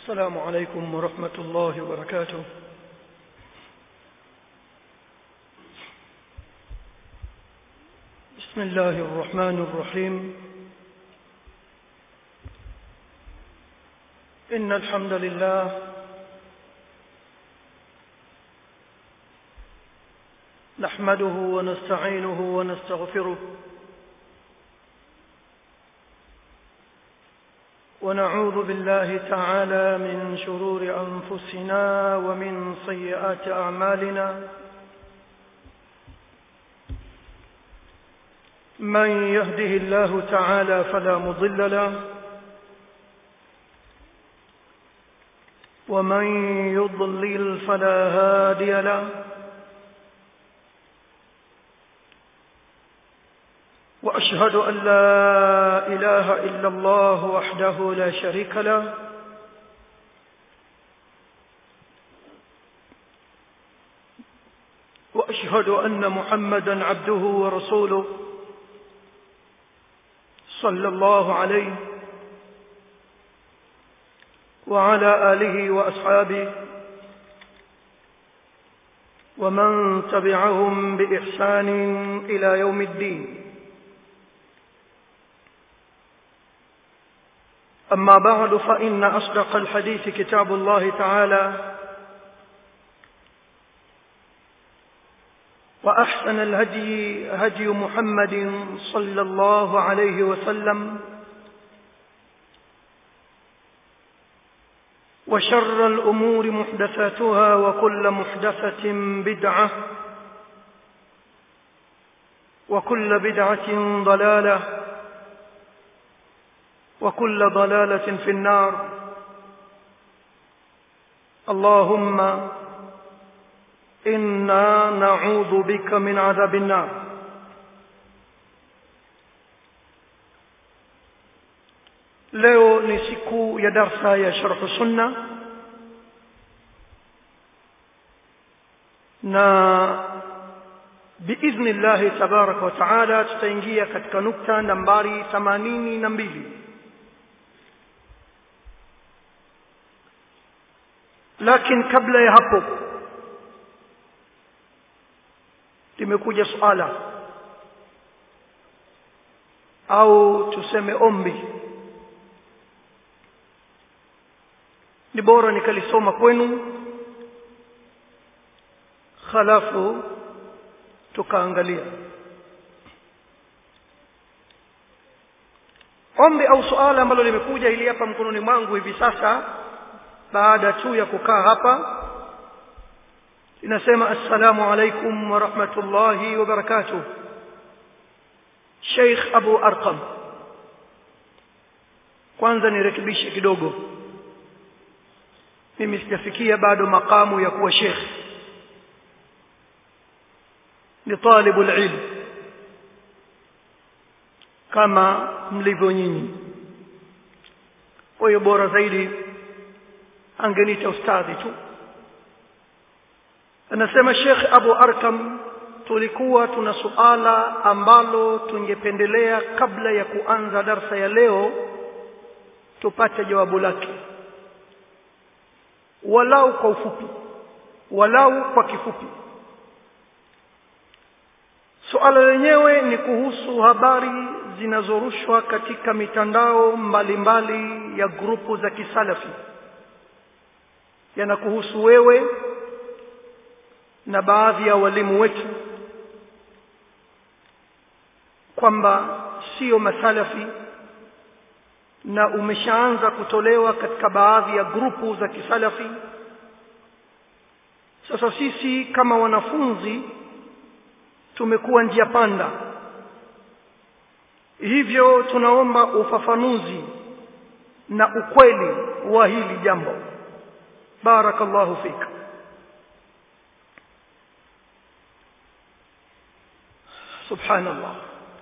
السلام عليكم ورحمة الله وبركاته بسم الله الرحمن الرحيم إن الحمد لله نحمده ونستعينه ونستغفره ونعوذ بالله تعالى من شرور أنفسنا ومن سيئات أعمالنا من يهده الله تعالى فلا مضل له ومن يضلل فلا هادي له واشهد ان لا اله الا الله وحده لا شريك له واشهد ان محمدا عبده ورسوله صلى الله عليه وعلى اله واصحابه ومن تبعهم باحسان الى يوم الدين أما بعد فإن أصدق الحديث كتاب الله تعالى وأحسن الهدي هدي محمد صلى الله عليه وسلم وشر الأمور محدثاتها وكل محدثة بدعة وكل بدعة ضلالة وكل ضلالة في النار اللهم إنا نعوذ بك من عذاب النار leo ni siku ya darsa ya sharh sunna na biidhni llahi tabaraka wa taala tutaingia katika nukta nambari themanini na mbili lakini kabla ya hapo limekuja suala au tuseme ombi ni bora nikalisoma kwenu khalafu tukaangalia ombi au suala ambalo limekuja ili hapa mkononi mwangu hivi sasa baada tu ya kukaa hapa inasema assalamu alaikum wa rahmatullahi wa barakatuh Sheikh Abu Arqam kwanza nirekebishe kidogo mimi sijafikia bado makamu ya kuwa sheikh ni talibu ilm kama mlivyo nyinyi kwa hiyo bora zaidi angeniita ustadhi tu anasema Sheikh Abu Arkam tulikuwa tuna suala ambalo tungependelea kabla ya kuanza darsa ya leo tupate jawabu lake walau kwa ufupi walau kwa kifupi suala lenyewe ni kuhusu habari zinazorushwa katika mitandao mbalimbali mbali ya grupu za kisalafi yanakuhusu wewe na baadhi ya walimu wetu kwamba sio masalafi na umeshaanza kutolewa katika baadhi ya grupu za kisalafi sasa sisi kama wanafunzi tumekuwa njia panda hivyo tunaomba ufafanuzi na ukweli wa hili jambo barakallahu fika subhanallah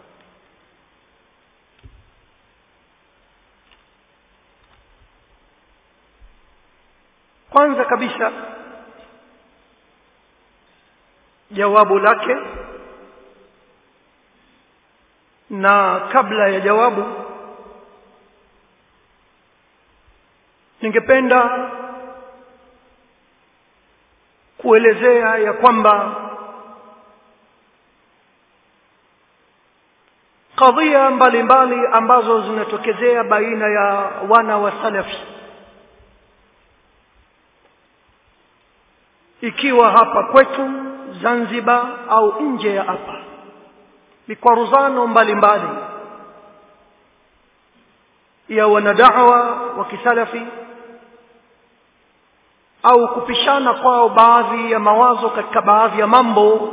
kwanza kabisa jawabu lake na kabla ya jawabu ningependa kuelezea ya kwamba kadhia mbalimbali ambazo zinatokezea baina ya wana wa salafi ikiwa hapa kwetu Zanzibar au nje ya hapa mikwaruzano mbalimbali ya wanadawa wa kisalafi au kupishana kwao baadhi ya mawazo katika baadhi ya mambo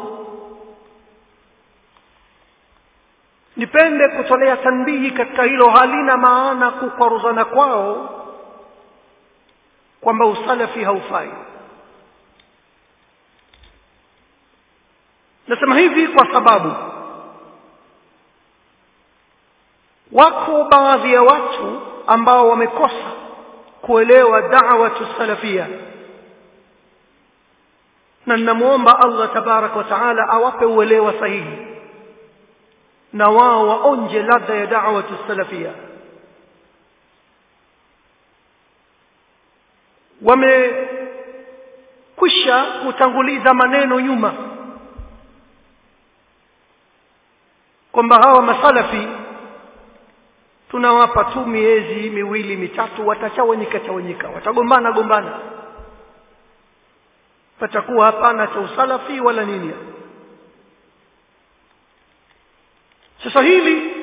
nipende kutolea tanbihi katika hilo halina maana kukwaruzana kwao kwamba usalafi haufai nasema hivi kwa sababu wako baadhi ya watu ambao wamekosa kuelewa da'watu salafia na ninamuomba Allah tabarak wa taala awape uelewa sahihi na wao waonje ladha ya da'watu salafia wamekwisha kutanguliza maneno nyuma kwamba hawa masalafi tunawapa tu miezi miwili mitatu watachawanyika chawanyika watagombana gombana patakuwa hapana cha usalafi wala nini sasa hili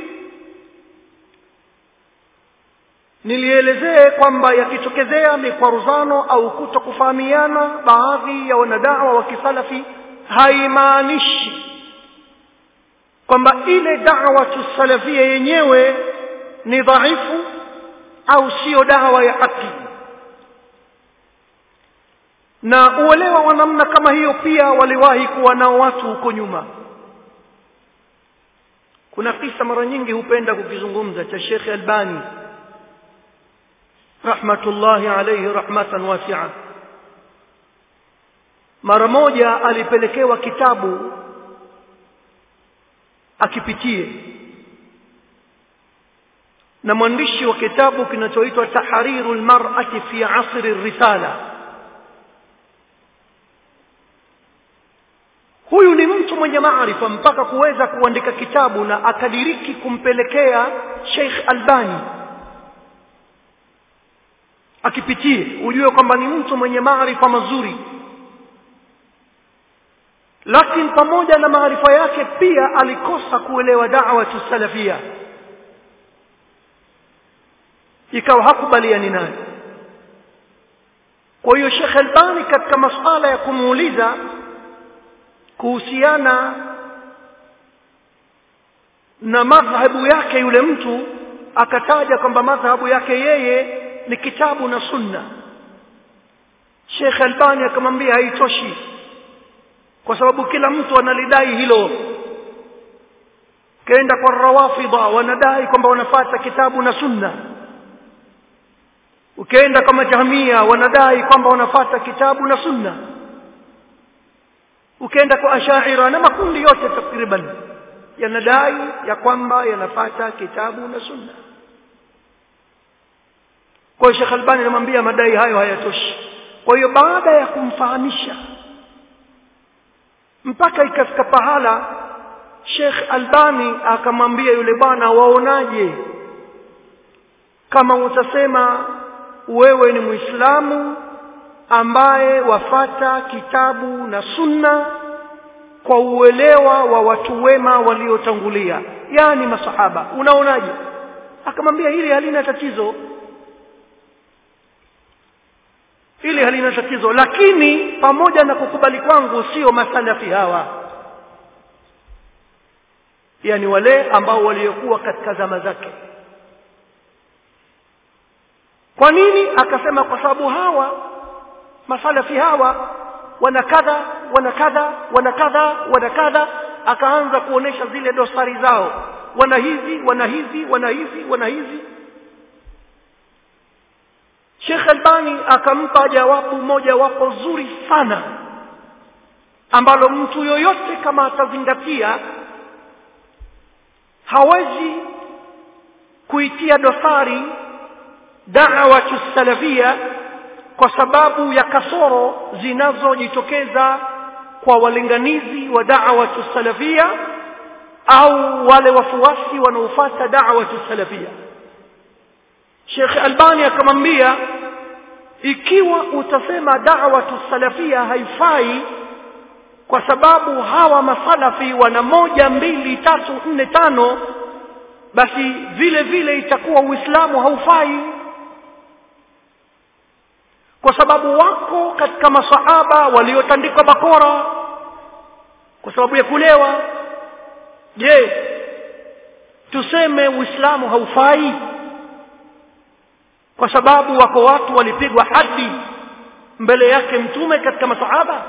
nilielezee kwamba yakitokezea mikwaruzano au kutokufahamiana baadhi ya wanadawa wa kisalafi haimaanishi kwamba ile da'wa salafia yenyewe ni dhaifu au sio dawa ya haki na uelewa wa namna kama hiyo pia waliwahi kuwa nao watu huko nyuma kuna kisa mara nyingi hupenda kukizungumza cha Sheikh Albani rahmatullahi alayhi rahmatan wasi'a mara moja alipelekewa kitabu akipitie na mwandishi wa kitabu kinachoitwa tahrirul mar'ati fi asri risala huyu ni mtu mwenye maarifa mpaka kuweza kuandika kitabu na akadiriki kumpelekea Sheikh Albani akipitie ujue kwamba ni mtu mwenye maarifa mazuri lakini pamoja na maarifa yake pia alikosa kuelewa da'wa salafia ikawa hakubaliani naye kwa hiyo Sheikh Albani katika masuala ya kumuuliza kuhusiana na madhhabu yake yule mtu akataja kwamba madhhabu yake yeye ni kitabu na sunna Sheikh Albani akamwambia haitoshi kwa sababu kila mtu analidai hilo kaenda kwa rawafidha wanadai kwamba wanafata kitabu na sunna ukienda kama jahmia wanadai kwamba wanafata kitabu na sunna ukienda kwa ashaira na makundi yote takriban yanadai ya kwamba yanafata kitabu na sunna kwa hiyo Sheikh Albani anamwambia madai hayo hayatoshi kwa hiyo baada ya kumfahamisha mpaka ikafika pahala Sheikh Albani akamwambia yule bwana waonaje kama utasema wewe ni Muislamu ambaye wafata kitabu na sunna kwa uelewa wa watu wema waliotangulia yani masahaba unaonaje akamwambia hili halina tatizo hili halina tatizo lakini pamoja na kukubali kwangu sio masalafi hawa yani wale ambao waliokuwa katika zama zake kwa nini akasema kwa sababu hawa masalafi hawa wana kadha wana kadha wana kadha wana kadha akaanza kuonesha zile dosari zao wana hizi wana hizi wana hizi wana hizi Sheikh Albani akampa jawabu moja wapo zuri sana ambalo mtu yoyote kama atazingatia hawezi kuitia dosari da'watu salafia kwa sababu ya kasoro zinazojitokeza kwa walinganizi wa da'watu salafia au wale wafuasi wanaofuata da'watu salafia Sheikh Albani akamwambia ikiwa utasema da'watu salafia haifai kwa sababu hawa masalafi wana moja mbili tatu nne tano basi vile vile itakuwa uislamu haufai kwa sababu wako katika masahaba waliotandikwa bakora kwa sababu ya kulewa je tuseme uislamu haufai kwa sababu wako watu walipigwa hadi mbele yake mtume katika masahaba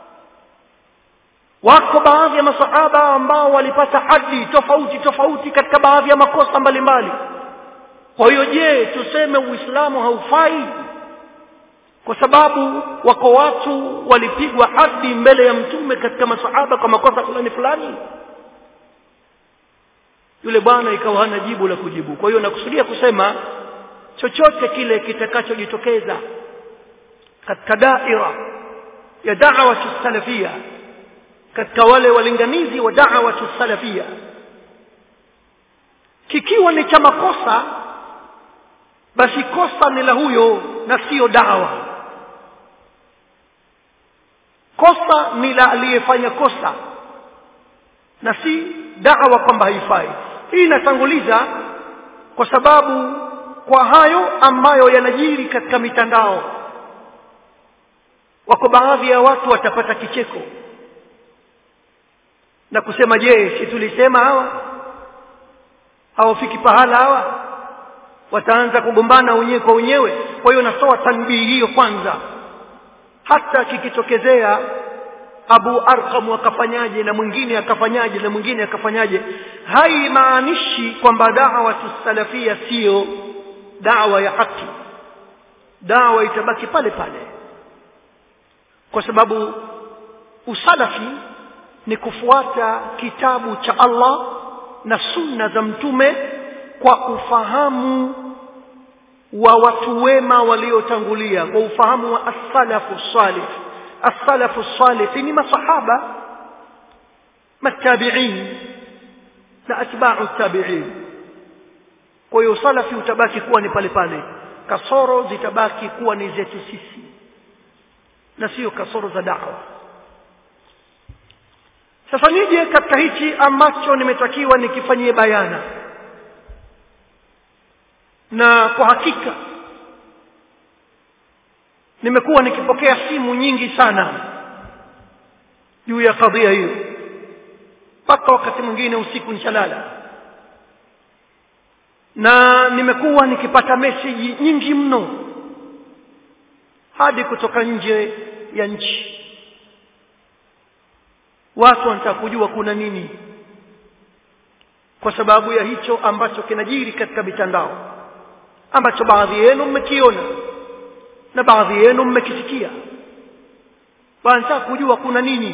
wako baadhi ya masahaba ambao walipata hadi tofauti tofauti katika baadhi ya makosa mbalimbali kwa hiyo je tuseme uislamu haufai kwa sababu wako watu walipigwa hadi mbele ya mtume katika masahaba kwa makosa fulani fulani yule bwana ikawa hana jibu la kujibu kwa hiyo nakusudia kusema chochote kile kitakachojitokeza katika daira ya da'wa salafia katika wale walinganizi wa da'wa salafia kikiwa ni cha makosa basi kosa ni la huyo na sio dawa kosa ni la aliyefanya kosa na si dawa kwamba haifai hii inatanguliza kwa sababu kwa hayo ambayo yanajiri katika mitandao wako baadhi ya watu watapata kicheko na kusema je si tulisema hawa hawafiki pahala hawa wataanza kugombana wenyewe kwa wenyewe kwa hiyo natoa tanbii hiyo kwanza hata kikitokezea Abu Arqam akafanyaje na mwingine akafanyaje na mwingine akafanyaje haimaanishi kwamba da'wa salafia sio da'wa ya haki da'wa itabaki pale pale kwa sababu usalafi ni kufuata kitabu cha Allah na sunna za mtume kwa ufahamu wa watu wema waliotangulia kwa ufahamu wa as-salafu salih as-salafu salih ni masahaba matabi'in na atba'u tabi'in kwa hiyo salafi utabaki kuwa ni pale pale kasoro zitabaki kuwa ni zetu sisi na sio kasoro za da'wa sasa nije katika hichi ambacho nimetakiwa nikifanyie bayana na kwa hakika nimekuwa nikipokea simu nyingi sana juu ya kadhia hiyo mpaka wakati mwingine usiku nichalala na nimekuwa nikipata meseji nyingi mno hadi kutoka nje ya nchi watu wanataka kujua kuna nini kwa sababu ya hicho ambacho kinajiri katika mitandao ambacho baadhi yenu mmekiona na baadhi yenu mmekisikia wanataka kujua kuna nini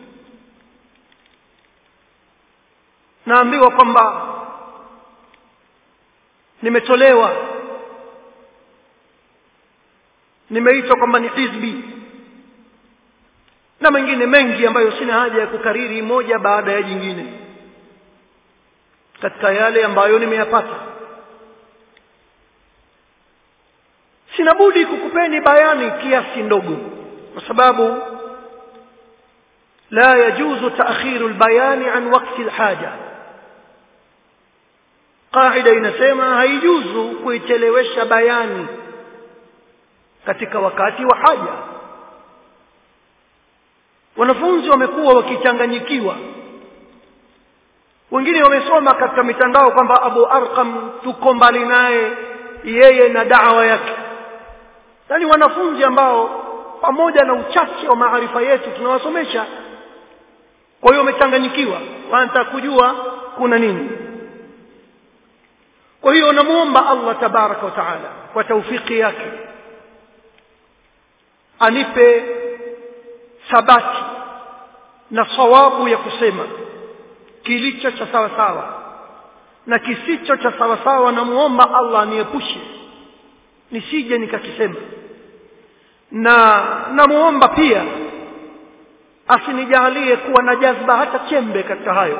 naambiwa kwamba nimetolewa nimeitwa kwamba ni hizbi na mengine mengi ambayo sina haja ya kukariri moja baada ya jingine katika yale ambayo nimeyapata sina budi kukupeni bayani kiasi ndogo kwa sababu la yajuzu ta'khiru albayani an waqti alhaja qaida inasema haijuzu kuichelewesha bayani katika wakati wa haja wanafunzi wamekuwa wakichanganyikiwa wengine wamesoma katika mitandao kwamba Abu Arqam tuko mbali naye yeye na dawa yake yani wanafunzi ambao pamoja na uchache wa maarifa yetu tunawasomesha kwa hiyo wamechanganyikiwa wanataka kujua kuna nini kwa hiyo namuomba Allah tabaraka wa taala kwa taufiki yake anipe thabati na sawabu ya kusema kilicho cha sawa sawa na kisicho cha sawa sawa namuomba Allah aniepushe nisije nikakisema na namuomba pia asinijalie kuwa na jazba hata chembe katika hayo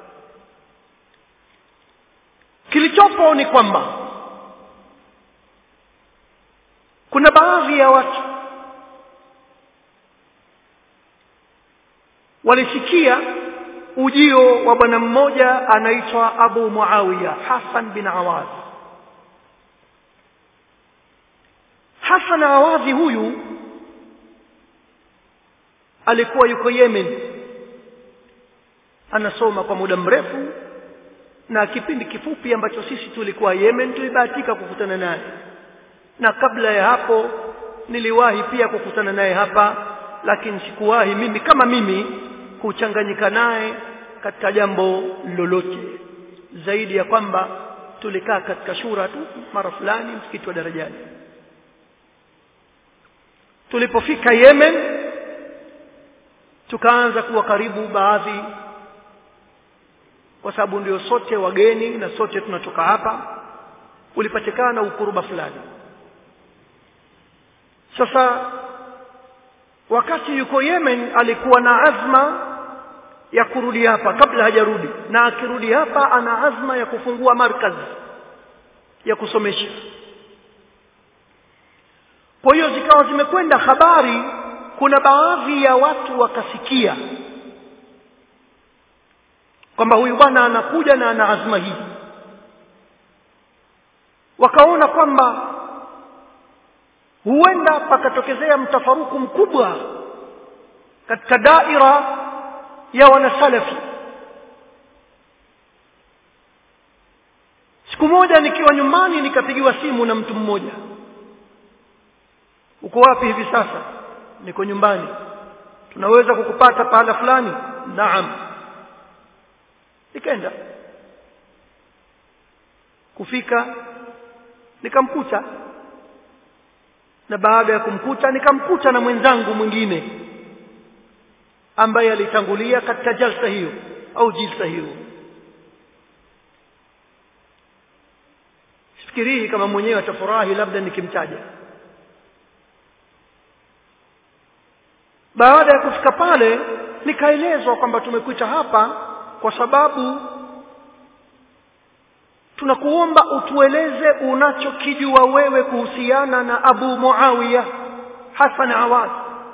kilichopo ni kwamba kuna baadhi ya watu walisikia ujio wa bwana mmoja anaitwa Abu Muawiya Hassan bin Awadh Hassan Awadhi huyu alikuwa yuko Yemen anasoma kwa muda mrefu na kipindi kifupi ambacho sisi tulikuwa Yemen tulibahatika kukutana naye na kabla ya hapo niliwahi pia kukutana naye hapa lakini sikuwahi mimi kama mimi kuchanganyika naye katika jambo lolote zaidi ya kwamba tulikaa katika shura tu mara fulani msikiti wa darajani tulipofika Yemen tukaanza kuwa karibu baadhi kwa sababu ndio sote wageni na sote tunatoka hapa ulipatikana ukuruba fulani sasa wakati yuko Yemen alikuwa na azma ya kurudi hapa kabla hajarudi na akirudi hapa ana azma ya kufungua markaz ya kusomesha kwa hiyo zikawa zimekwenda habari kuna baadhi ya watu wakasikia kwamba huyu bwana anakuja na ana azma hii wakaona kwamba huenda pakatokezea mtafaruku mkubwa katika daira ya wanasalafi siku moja nikiwa nyumbani nikapigiwa simu na mtu mmoja uko wapi hivi sasa niko nyumbani tunaweza kukupata pahala fulani naam nikaenda kufika nikamkuta na baada ya kumkuta nikamkuta na mwenzangu mwingine ambaye alitangulia katika jalsa hiyo au jilsa hiyo sifikirii kama mwenyewe atafurahi labda nikimtaja baada ya kufika pale nikaelezwa kwamba tumekuita hapa kwa sababu tunakuomba utueleze unachokijua wewe kuhusiana na Abu Muawiya Hassan Awad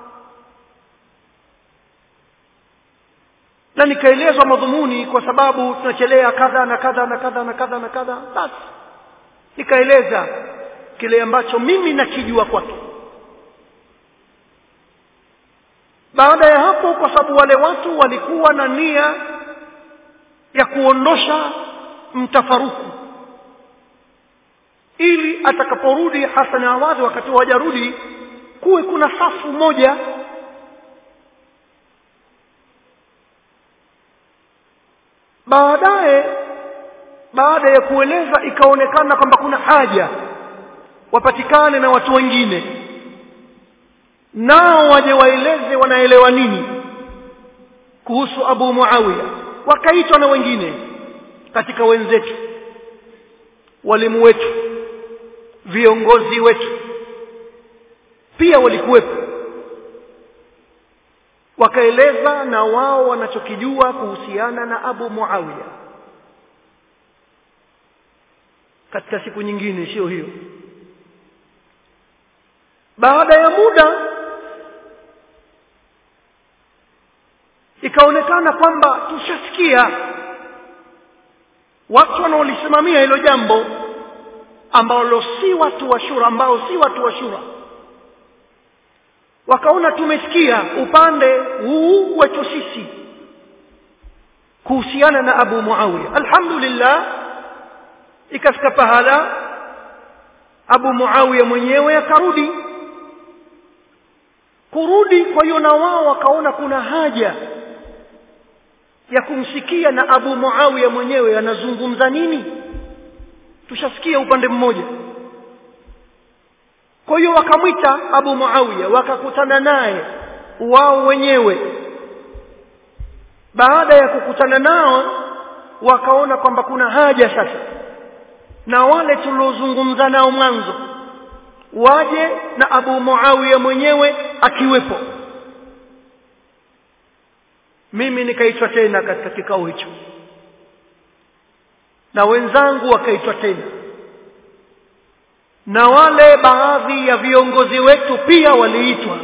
na nikaelezwa madhumuni kwa sababu tunachelea kadha na kadha na kadha na kadha na kadha basi nikaeleza kile ambacho mimi nakijua kwake baada ya hapo kwa sababu wale watu walikuwa na nia ya kuondosha mtafaruku ili atakaporudi Hassan Awadhi wakati hajarudi kuwe kuna safu moja baadaye baada ya kueleza ikaonekana kwamba kuna haja wapatikane na watu wengine nao waje waeleze wanaelewa nini kuhusu Abu Muawiya wakaitwa na wengine katika wenzetu walimu wetu viongozi wetu pia walikuwepo wakaeleza na wao wanachokijua kuhusiana na Abu Muawiya katika siku nyingine sio hiyo baada ya muda ikaonekana kwamba tushasikia watu wanaolisimamia hilo jambo ambalo si watu wa shura ambao si watu wa shura wakaona tumesikia upande huu wetu sisi kuhusiana na Abu Muawiya alhamdulillah ikafika pahala Abu Muawiya mwenyewe akarudi kurudi kwa hiyo na wao wakaona kuna haja ya kumsikia na Abu Muawiya mwenyewe anazungumza nini tushasikia upande mmoja kwa hiyo wakamwita Abu Muawiya wakakutana naye wao wenyewe baada ya kukutana nao wakaona kwamba kuna haja sasa na wale tuliozungumza nao mwanzo waje na abu muawiya mwenyewe akiwepo mimi nikaitwa tena katika kikao hicho na wenzangu wakaitwa tena na wale baadhi ya viongozi wetu pia waliitwa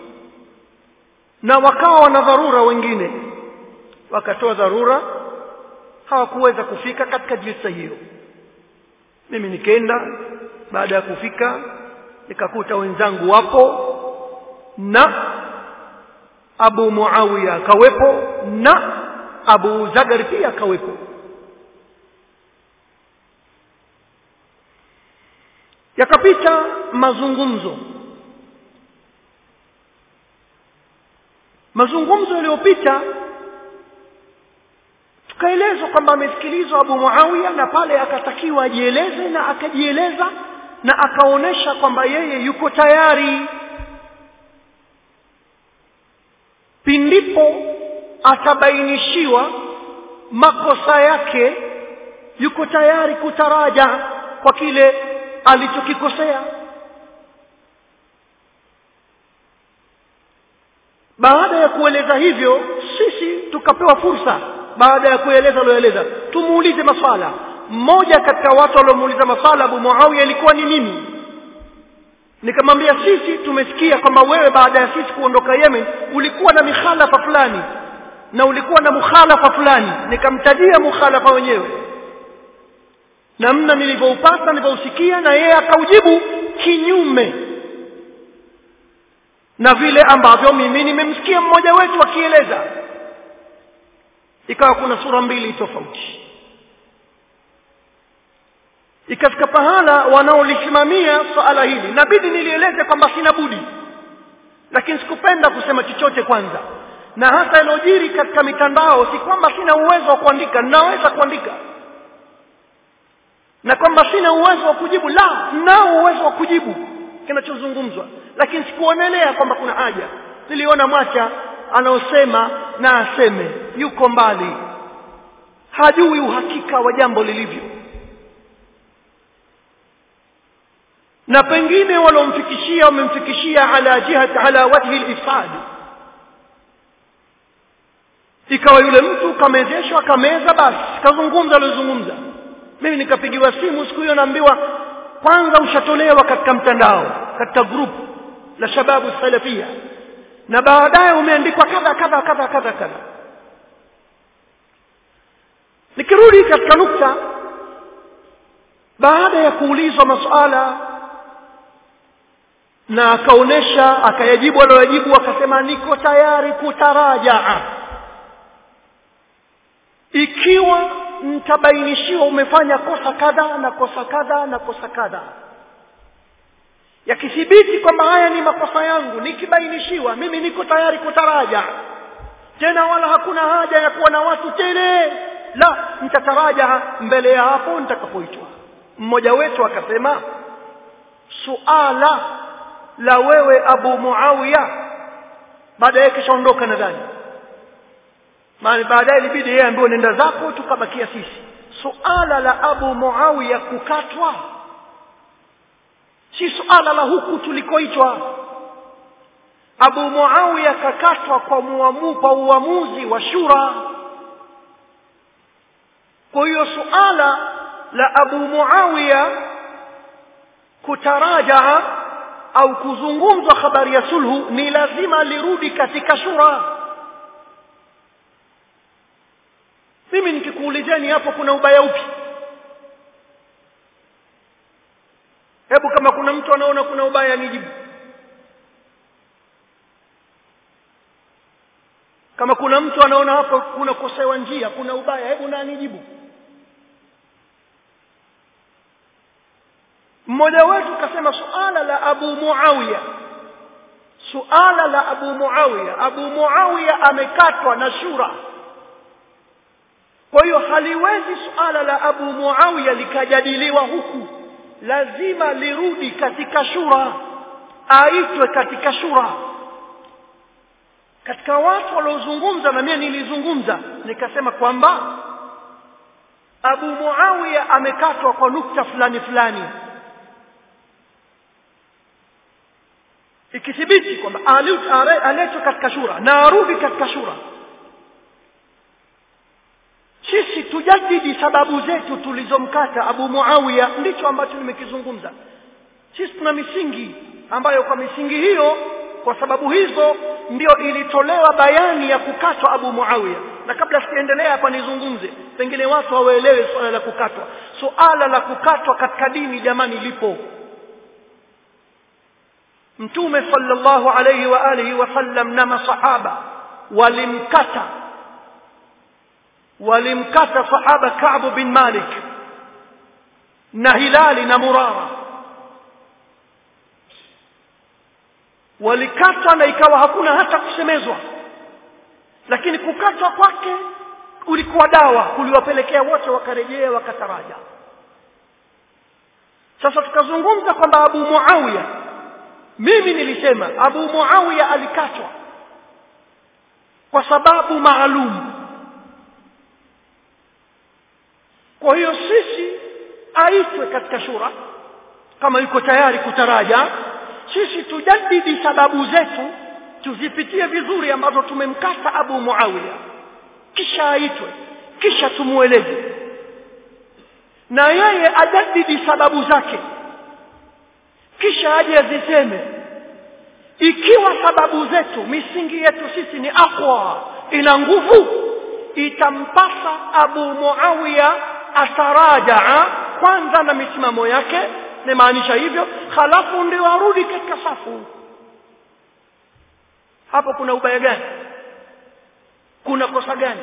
na wakawa wana dharura wengine wakatoa dharura hawakuweza kufika katika jilsa hiyo mimi nikaenda baada ya kufika nikakuta wenzangu wapo na Abu Muawiya akawepo na Abu Zagar pia akawepo yakapita mazungumzo mazungumzo yaliyopita tukaelezwa kwamba amesikilizwa Abu Muawiya na pale akatakiwa ajieleze na akajieleza na akaonesha kwamba yeye yuko tayari pindipo atabainishiwa makosa yake yuko tayari kutaraja kwa kile alichokikosea baada ya kueleza hivyo sisi tukapewa fursa baada ya kueleza alioeleza tumuulize maswala mmoja katika watu waliomuuliza maswala Abu Muawiya ilikuwa ni mimi nikamwambia sisi tumesikia kwamba wewe baada ya sisi kuondoka Yemen ulikuwa na mikhalafa fulani na ulikuwa na mukhalafa fulani nikamtajia mukhalafa wenyewe namna nilivyoupata nilivyousikia na yeye akaujibu kinyume na vile ambavyo mimi nimemsikia mmoja wetu akieleza ikawa kuna sura mbili tofauti ikafika pahala wanaolisimamia swala hili nabidi nilieleze kwamba sina budi lakini sikupenda kusema chochote kwanza na hasa ilojiri katika mitandao si kwamba sina uwezo wa kuandika ninaweza kuandika na kwamba sina uwezo wa kujibu la nao uwezo wa kujibu kinachozungumzwa lakini sikuonelea kwamba kuna haja niliona mwacha anaosema na aseme yuko mbali hajui uhakika wa jambo lilivyo na pengine walomfikishia wamemfikishia ala jihat ala wajhi al-ifsad ikawa yule mtu kamezeshwa kameza basi kazungumza alizungumza mimi nikapigiwa simu siku hiyo naambiwa kwanza ushatolewa katika mtandao katika group la shababu salafia na baadaye umeandikwa kadha kadha kadha kadha kadha nikirudi katika nukta baada ya kuulizwa masuala na akaonesha akayajibu aliyoyajibu akasema niko tayari kutarajaa ikiwa mtabainishiwa umefanya kosa kadha na kosa kadha na kosa kadha yakithibiti kwamba haya ni makosa yangu nikibainishiwa mimi niko tayari kutaraja tena wala hakuna haja ya kuwa na watu tele la nitataraja mbele ya hapo nitakapoitwa mmoja wetu akasema suala la wewe Abu Muawiya baadaye kishaondoka nadhani maana baadaye ilibidi yeye ambaye nenda zako tukabakia sisi suala la Abu Muawiya kukatwa si suala la huku tulikoitwa Abu Muawiya kakatwa kwa muamu kwa uamuzi wa shura kwa hiyo suala la Abu Muawiya kutarajaa au kuzungumzwa habari ya sulhu ni lazima lirudi katika shura mimi nikikuulizeni hapo kuna ubaya upi hebu kama kuna mtu anaona kuna ubaya nijibu kama kuna mtu anaona hapo kuna kosewa njia kuna ubaya hebu na nijibu mmoja wetu kasema suala la Abu Muawiya suala la Abu Muawiya Abu Muawiya amekatwa na shura kwa hiyo haliwezi suala la Abu Muawiya likajadiliwa huku lazima lirudi katika shura aitwe katika shura katika watu waliozungumza na mimi nilizungumza nikasema kwamba Abu Muawiya amekatwa kwa nukta fulani fulani ikithibiti kwamba aletwe katika shura na arudi katika shura sisi tujadidi sababu zetu tulizomkata abu muawiya ndicho ambacho nimekizungumza sisi tuna misingi ambayo kwa misingi hiyo kwa sababu hizo ndio ilitolewa bayani ya kukatwa abu muawiya na kabla sijaendelea hapa nizungumze pengine watu hawaelewe swala la kukatwa suala la kukatwa katika dini jamani lipo mtume sallallahu alayhi wa alihi wasallam na masahaba walimkata walimkata sahaba Ka'b bin Malik na Hilali na Murara walikatwa na ikawa hakuna hata kusemezwa lakini kukatwa kwake ulikuwa dawa kuliwapelekea wote wakarejea wakataraja sasa tukazungumza kwamba Abu Muawiya mimi nilisema Abu Muawiya alikatwa kwa sababu maalum kwa hiyo sisi aitwe katika shura kama yuko tayari kutaraja sisi tujadidi sababu zetu tuzipitie vizuri ambazo tumemkata Abu Muawiya kisha aitwe kisha tumueleze na yeye ajadidi sababu zake kisha aje aziseme ikiwa sababu zetu misingi yetu sisi ni aqwa ina nguvu itampasa Abu Muawiya atarajaa kwanza na misimamo yake nimaanisha hivyo halafu ndio arudi katika safu hapo kuna ubaya gani kuna kosa gani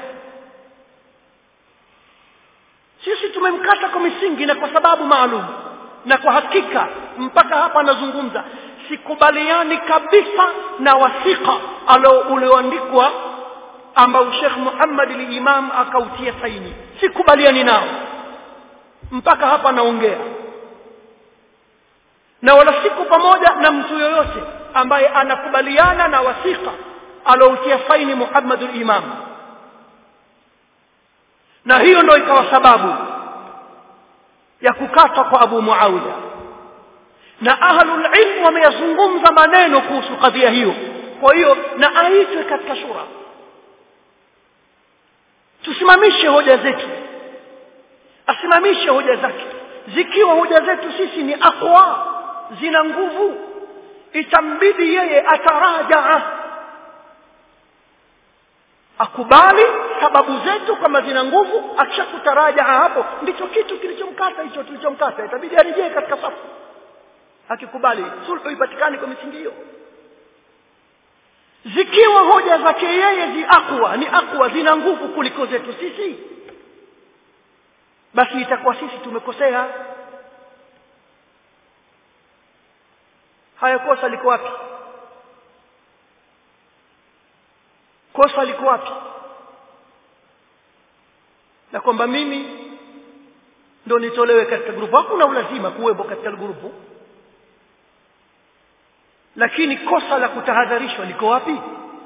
sisi tumemkata kwa misingi na kwa sababu maalum na kwa hakika mpaka hapa nazungumza sikubaliani kabisa na wasika alo ulioandikwa ambao Sheikh Muhammad al-Imam akautia saini sikubaliani nao mpaka hapa naongea na wala siku pamoja na mtu yoyote ambaye anakubaliana na wasika aloutia saini Muhammad al-Imam na hiyo ndio ikawa sababu ya kukatwa kwa Abu Muawiya na ahlul ilm wameyazungumza maneno kuhusu kadhia hiyo kwa hiyo na aitwe katika shura tusimamishe hoja zetu asimamishe hoja zake zikiwa hoja zetu sisi ni aqwa zina nguvu itambidi yeye atarajaa akubali sababu zetu kama zina nguvu akishakutarajaa hapo ndicho kitu kilichomkata hicho kilichomkata itabidi arejee katika safu akikubali sulhu ipatikane kwa misingi hiyo zikiwa hoja zake yeye zi akwa ni akwa zina nguvu kuliko zetu sisi basi itakuwa sisi tumekosea haya kosa liko wapi kosa liko wapi na kwamba mimi ndo nitolewe katika grupu hakuna ulazima kuwepo katika grupu lakini kosa la kutahadharishwa liko wapi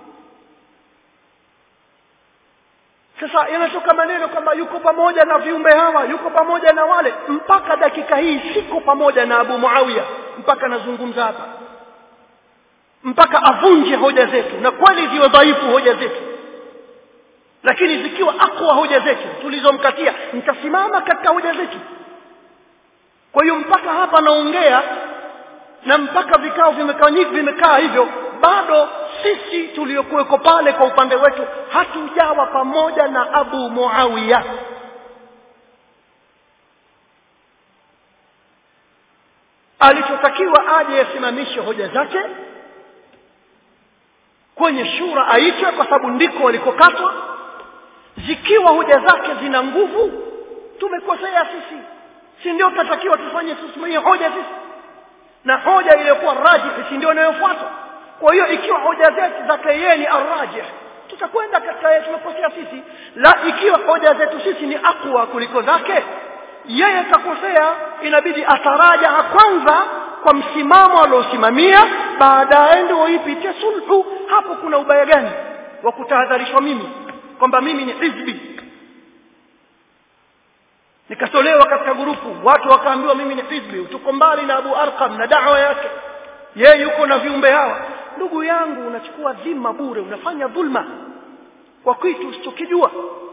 sasa yanatoka maneno kwamba yuko pamoja na viumbe hawa yuko pamoja na wale mpaka dakika hii siko pamoja na Abu Muawiya mpaka nazungumza hapa mpaka avunje hoja zetu na kweli ziwe dhaifu hoja zetu lakini zikiwa akwa hoja zetu tulizomkatia nitasimama katika hoja zetu kwa hiyo mpaka hapa naongea na mpaka vikao vimekaa vimekaa hivyo bado sisi tuliokuweko pale kwa upande wetu hatujawa pamoja na Abu Muawiya alichotakiwa aje asimamishe hoja zake kwenye shura aitwe kwa sababu ndiko walikokatwa zikiwa hoja zake zina nguvu tumekosea sisi si ndio tutatakiwa tufanye tusimamie hoja sisi na hoja iliyokuwa rajih si ndio inayofuatwa kwa hiyo ikiwa hoja zetu zake yeye ni arrajih tutakwenda katika yeye tumekosea sisi la ikiwa hoja zetu sisi ni akwa kuliko zake yeye kakosea inabidi ataraja kwanza kwa msimamo aliosimamia baadaye ndio ipitie sulhu hapo kuna ubaya gani wa kutahadharishwa mimi kwamba mimi ni hizbi nikatolewa katika grupu watu wakaambiwa mimi ni hizbi tuko mbali na Abu Arqam na da'wa yake yeye yuko na viumbe hawa ndugu yangu unachukua dhima bure unafanya dhulma kwa kitu usichokijua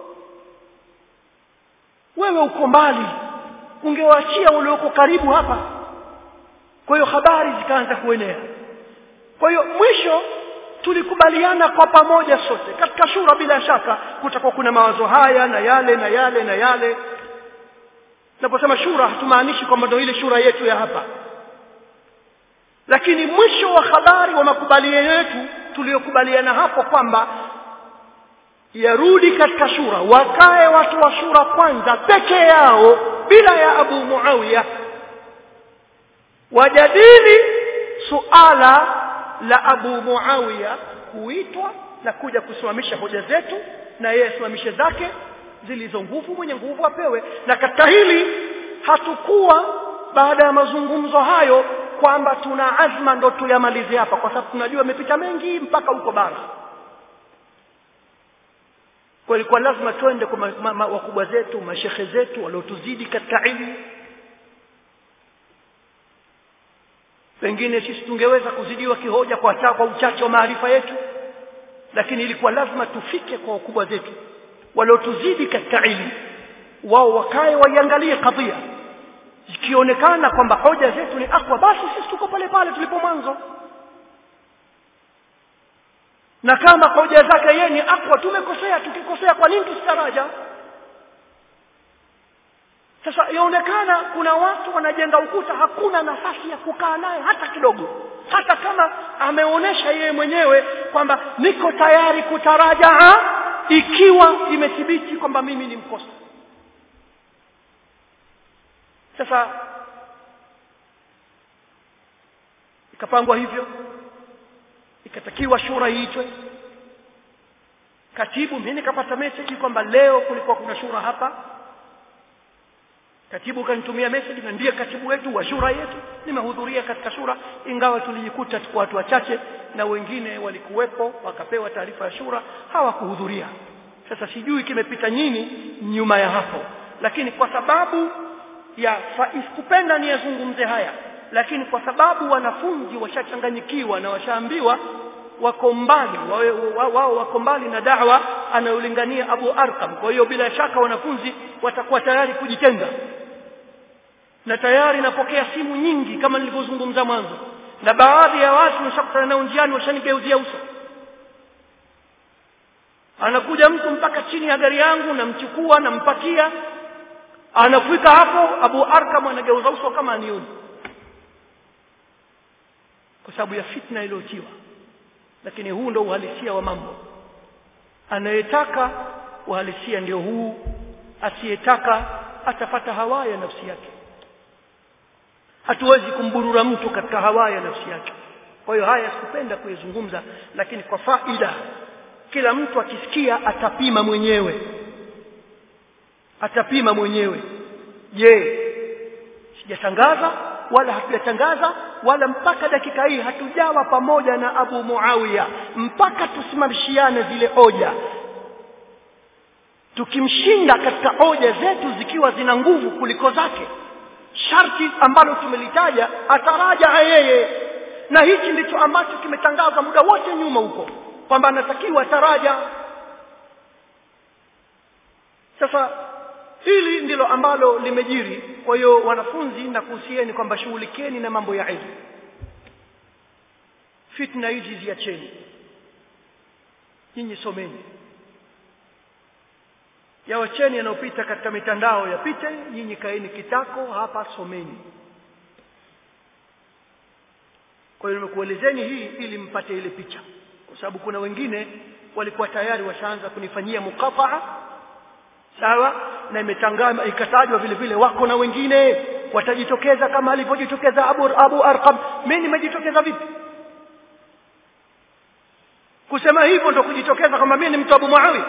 wewe uko mbali ungewaachia walioko karibu hapa kwa hiyo habari zikaanza kuenea kwa hiyo mwisho tulikubaliana kwa pamoja sote katika shura bila shaka kutakuwa kuna mawazo haya na yale na yale na yale naposema shura hatumaanishi kwamba ndio ile shura yetu ya hapa lakini mwisho wa habari wa makubaliano yetu tuliyokubaliana hapo kwamba yarudi katika shura wakae watu wa shura kwanza peke yao bila ya Abu Muawiya wajadili suala la Abu Muawiya kuitwa na kuja kusimamisha hoja zetu na yeye asimamishe zake zilizo nguvu mwenye nguvu apewe na katika hili hatukuwa baada ya mazungumzo hayo kwamba tuna azma ndo tuyamalize hapa kwa sababu tunajua imepita mengi mpaka huko bara kwa ilikuwa lazima twende kwa ma, ma, ma, wakubwa zetu mashekhe zetu waliotuzidi katika ilmu pengine sisi tungeweza kuzidiwa kihoja kwa cha, kwa uchache wa maarifa yetu lakini ilikuwa lazima tufike kwa wakubwa zetu waliotuzidi katika ilmu wao wakae waiangalie kadhia ikionekana kwamba hoja zetu ni akwa basi sisi tuko pale pale tulipo mwanzo na kama hoja zake yeye ni akwa tumekosea tukikosea kwa nini tusitaraja sasa yaonekana kuna watu wanajenga ukuta hakuna nafasi ya kukaa naye hata kidogo hata kama ameonyesha yeye mwenyewe kwamba niko tayari kutarajaa ikiwa imethibiti kwamba mimi ni mkosa sasa ikapangwa hivyo ikatakiwa shura iitwe katibu mimi nikapata message kwamba leo kulikuwa kuna shura hapa katibu kanitumia message na ndiye katibu wetu wa shura yetu nimehudhuria katika shura ingawa tulijikuta tuko watu wachache na wengine walikuwepo wakapewa taarifa ya shura hawakuhudhuria sasa sijui kimepita nini nyuma ya hapo lakini kwa sababu ya kupenda niyazungumze haya lakini kwa sababu wanafunzi washachanganyikiwa na washaambiwa wako mbali wao wa, wa, wako mbali na da'wa anayolingania Abu Arqam kwa hiyo bila shaka wanafunzi watakuwa tayari kujitenga na tayari napokea simu nyingi kama nilivyozungumza mwanzo na baadhi ya watu nishakutana nao njiani washanigeuzia uso anakuja mtu mpaka chini ya gari yangu namchukua nampakia anafika hapo Abu Arkam anageuza uso kama anioni kwa sababu ya fitna iliyotiwa lakini huu ndio uhalisia wa mambo anayetaka uhalisia ndio huu asiyetaka atapata hawa ya nafsi yake hatuwezi kumburura mtu katika hawa ya nafsi yake kwa hiyo haya sikupenda kuyazungumza lakini kwa faida kila mtu akisikia atapima mwenyewe atapima mwenyewe je sijatangaza wala hatujatangaza wala mpaka dakika hii hatujawa pamoja na Abu Muawiya mpaka tusimamishiane zile hoja tukimshinda katika hoja zetu zikiwa zina nguvu kuliko zake sharti ambalo tumelitaja ataraja yeye na hichi ndicho ambacho kimetangazwa muda wote nyuma huko kwamba anatakiwa taraja sasa hili ndilo ambalo limejiri kwa hiyo wanafunzi na kuhusieni kwamba shughulikeni na mambo ya ilmu fitna hizi ziacheni nyinyi someni yawacheni yanayopita katika mitandao yapite nyinyi kaeni kitako hapa someni kwa hiyo nimekuelezeni hii ili mpate ile picha kwa sababu kuna wengine walikuwa tayari washaanza kunifanyia mukataa sawa na imetangazwa ikatajwa vile vile wako na wengine watajitokeza kama alivyojitokeza Abu Abu Arqam mimi nimejitokeza vipi kusema hivyo ndo kujitokeza kwamba mimi ni mtu Abu Muawiya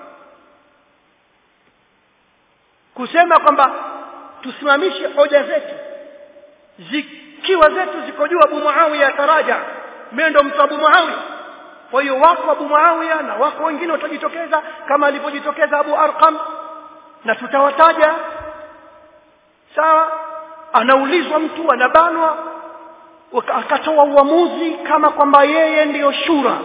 kusema kwamba tusimamishe hoja zetu zikiwa zetu ziko juu Abu Muawiya taraja mimi ndo mtu Abu Muawiya kwa hiyo wako Abu Muawiya na wako wengine watajitokeza kama alivyojitokeza Abu Arqam na tutawataja sawa anaulizwa mtu anabanwa akatoa uamuzi kama kwamba yeye ndiyo shura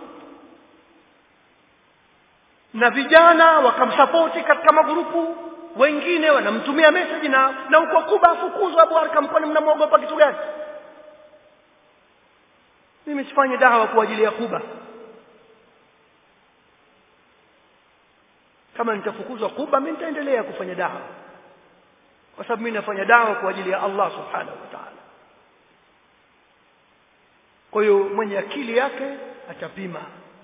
na vijana wakamsapoti katika magrupu wengine wanamtumia message na na uko kuba afukuzwa Abu Arkam kwani mnamwogopa kitu gani mimi sifanye dawa kwa ajili ya kuba kama nitafukuzwa kuba mimi nitaendelea kufanya dawa kwa sababu mimi nafanya dawa kwa ajili ya Allah subhanahu wa ta'ala kwa hiyo mwenye akili yake atapima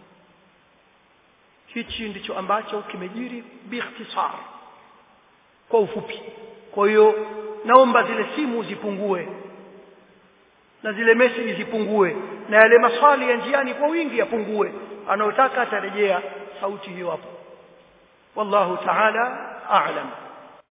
hichi ndicho ambacho kimejiri biikhtisar kwa ufupi kwa hiyo naomba zile simu zipungue na zile message zipungue na yale maswali ya njiani kwa wingi yapungue anayotaka atarejea sauti hiyo hapo wallahu ta'ala a'lam